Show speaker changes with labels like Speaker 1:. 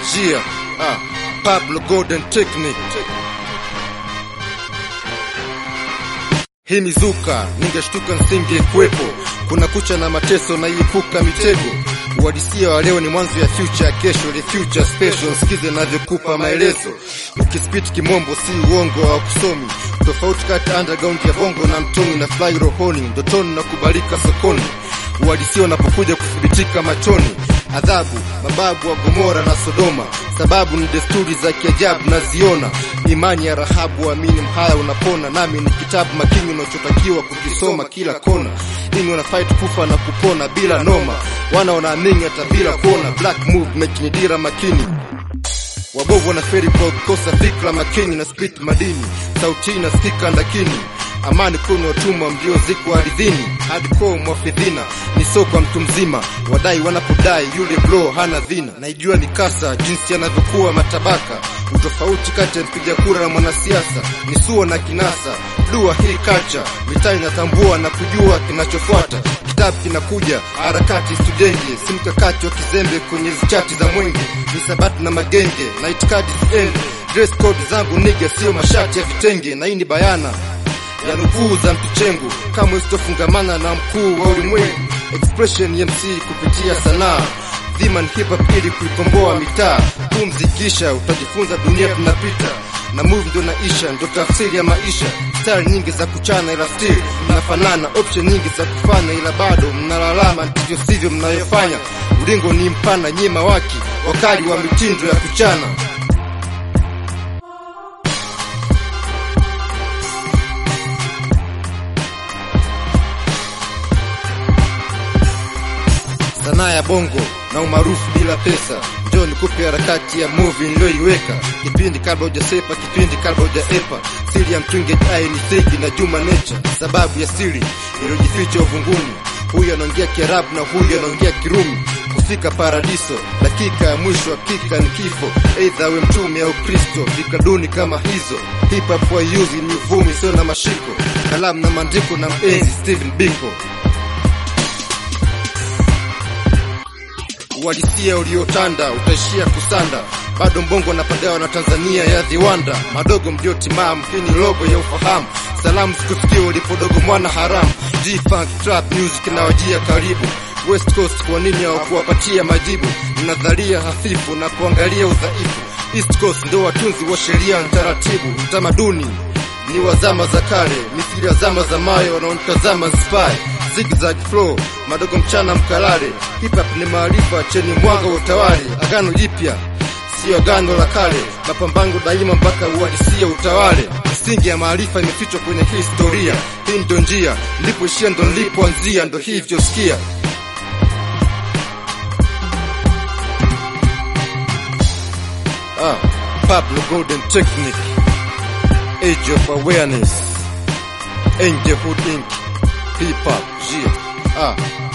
Speaker 1: Jia, ah, Pablo Golden Technique. Hii mizuka ningeshtuka nisingekuwepo. Kuna kucha na mateso na iepuka mitego. Uhalisia wa leo ni mwanzo ya future ya kesho, ile future special. Sikize navyokupa maelezo. Ukispit kimombo si uongo wa kusomi. Tofauti kati ya underground ya bongo na mtoni na fly rohoni, ndotoni na kubalika sokoni. Uhalisia unapokuja kuthibitika machoni. Adhabu mababu wa Gomora na Sodoma, sababu ni desturi za kiajabu naziona. Imani ya Rahabu, amini mhaya unapona, nami ni kitabu makini unachotakiwa kukisoma kila kona. Ini wana fight kufa na kupona bila noma, wana wanaamini hata bila kuona. Black movement ni dira makini wabovu wanaferi kwa kukosa fikra makini na spit madini, sauti inasikika ndakini amani kuna watumwa mliozikwa ardhini, hardcore mwafidhina ni soko wa mtu mzima, wadai wanapodai yule bro hana dhina. Naijua ni kasa jinsi yanavyokuwa matabaka, utofauti kati ya mpiga kura na mwanasiasa ni suo na kinasa. Dua hii kacha mitaa inatambua na kujua kinachofuata, kitabu kinakuja, harakati studenge, si mkakati wa kizembe kwenye chati za mwenge, ni sabati na magenge na itikadi ziende. Dress code zangu niga, sio mashati ya vitenge, na hii ni bayana ya nukuu za mtuchengu kamwe sitofungamana na mkuu wa ulimwengu. Expression ya MC kupitia sanaa dhima ni hip hop ili kuikomboa mitaa. Pumzikisha utajifunza dunia tunapita na move ndo naisha, ndo tafsiri ya maisha. Style nyingi za kuchana ila still mnafanana, option nyingi za kufanya ila bado mnalalama, ndivyo sivyo mnayofanya. Ulingo ni mpana, nyima waki wakali wa mitindo ya kuchana. sanaa ya bongo na umaarufu bila pesa. Njoo nikupe harakati ya movie niliyoiweka, kipindi kabla hujasepa, kipindi kabla hujaepa. Siri ya mtunge ai ni Thigi na Juma Nature, sababu ya siri iliyojificha uvunguni. Huyu anaongea Kiarabu na huyu anaongea Kirumi. Kufika paradiso, dakika ya mwisho hakika ni kifo. Aidha we mtume au Kristo, vikaduni kama hizo. Hip hop wayuzi ni uvumi, sio na mashiko, kalamu na maandiko na mpenzi Steven Biko. uhalisia uliotanda utaishia kusanda. Bado mbongo napagawa na Tanzania ya viwanda madogo mliotimamu. Hii ni logo ya ufahamu, salamu zikufikia ulipodogo mwana haramu. G-Funk trap music inawajia karibu West Coast, kwa nini hawakuwapatia majibu? Nadharia hafifu na kuangalia udhaifu. East Coast ndo watunzi wa sheria na taratibu. Utamaduni ni wa zama za kale, mithili ya zama za mayo wanaonitazama spy zigzag flow madogo mchana mkalale. Hip hop ni maarifa cheni mwanga wa utawali. Agano jipya sio agano la kale, mapambano daima mpaka uhalisia utawale. Misingi ya maarifa imefichwa kwenye historia. Hii ndo njia, nilipoishia ndo nilipoanzia, ndo hivyo sikia. Ah, Pablo Golden Technique, Age of Awareness, Angelhood Inc. Hip Hop, yeah. Ah,